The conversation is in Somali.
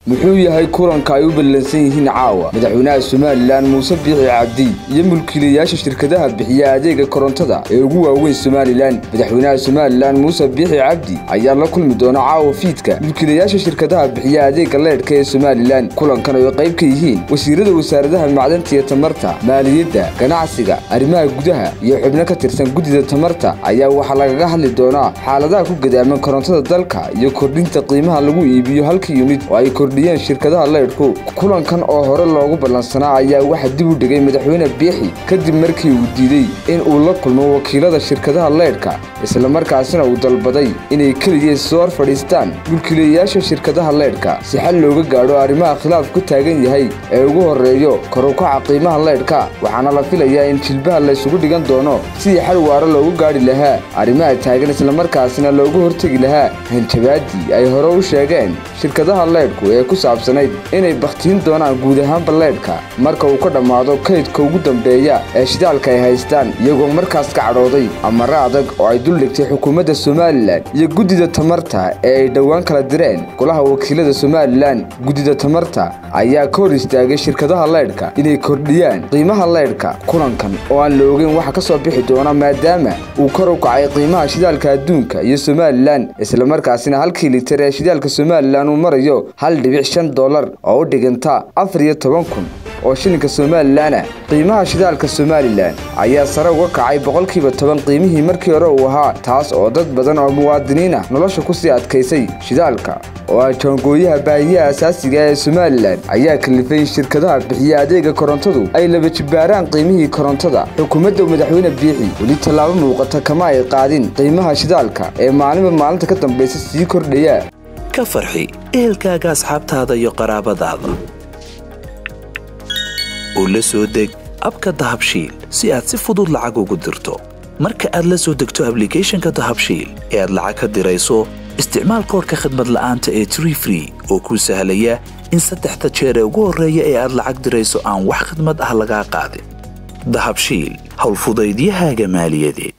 muxuu yahay kulanka ay u ballansan yihiin caawa madaxweynaha somalilan muuse biixi cabdi iyo mulkiilayaasha shirkadaha bixiya adeega korontada ee ugu waaweyn somalilan madaxweynaha somalilan muuse biixi cabdi ayaa la kulmi doona caawa fiidka mulkiilayaasha shirkadaha bixiya adeega leedhka ee somalilan kulankan ay qayb ka yihiin wasiirada wasaaradaha macdanta iyo tamarta maaliyadda ganacsiga arrimaha gudaha iyo xubno ka tirsan guddida tamarta ayaa waxaa lagaga hadli doonaa xaaladaha ku gadaaman korontada dalka iyo kordhinta qiimaha lagu iibiyo halka yunid oo ay kordhiyeen shirkadaha leydhku kulankan oo hore loogu ballansanaa ayaa waxaa dib u dhigay madaxweyne biixi kadib markii uu diiday in uu la kulmo wakiilada shirkadaha leydhka islamarkaasina uu dalbaday inay keliya soo hor fadhiistaan mulkiilayaasha shirkadaha leydhka si xal looga gaadho arrimaha khilaaf ku taagan yahay ee ugu horreeyo kor u kaca qiimaha leydhka waxaana la filayaa in jilbaha laysugu dhigan doono sidii xal waaro loogu gaadhi lahaa arrimaha taagan islamarkaasina loogu hortegi lahaa hanjabaadii ay hore u sheegeen shirkadaha leydhku ee ku saabsanayd inay bakhtiin doonaan guud ahaanba leydhka marka uu ka dhammaado kaydka ugu dambeeya ee shidaalka ay haystaan iyagoo markaas ka cadhooday amare adag oo ay duldhigtay xukuumadda somalilan iyo guddida tamarta ee ay dhowaan kala direen golaha wakiilada somalilan guddida tamarta ayaa ka hor istaagay shirkadaha leydhka inay kordhiyaan qiimaha leydhka kulankan oo aan la ogeyn waxa ka soo bixi doona maadaama uu kor u kacay qiimaha shidaalka adduunka iyo somalilan islamarkaasina halkii litir ee shidaalka somalilan uu marayo hal dhibic shan dollar oo u dhiganta afar iyo toban kun oo shilinka somalilanah qiimaha shidaalka somalilan ayaa sare uga kacay boqolkiiba toban qiimihii markii hore uu ahaa taas oo dad badan oo muwaadiniinah nolosha kusii adkaysay shidaalka oo ah jaangooyaha baahiyaha asaasiga ee somalilan ayaa kalifay in shirkadaha bixiya adeega korontadu ay laba jibbaaraan qiimihii korontada xukuumadda madaxweyne biixi weli tallaabo muuqata kama ay qaadin qiimaha shidaalka ee maalinba maalinta ka dambaysa sii kordhaya ka farxi ehelkaaga asxaabtaada iyo qaraabadaada oo la soo deg abka dahabshiil si aad si fudud lacag ugu dirto marka aad la soo degto ablicathonka dahabshiil ee aad lacag ka dirayso isticmaal koorka khadmad la'aanta ee tree free oo kuu sahlaya in saddexda jeer ee ugu horreeya ee aad lacag dirayso aan wax khadmad ah lagaa qaadin dahabshiil howlfudaydiyahaaga maaliyadeed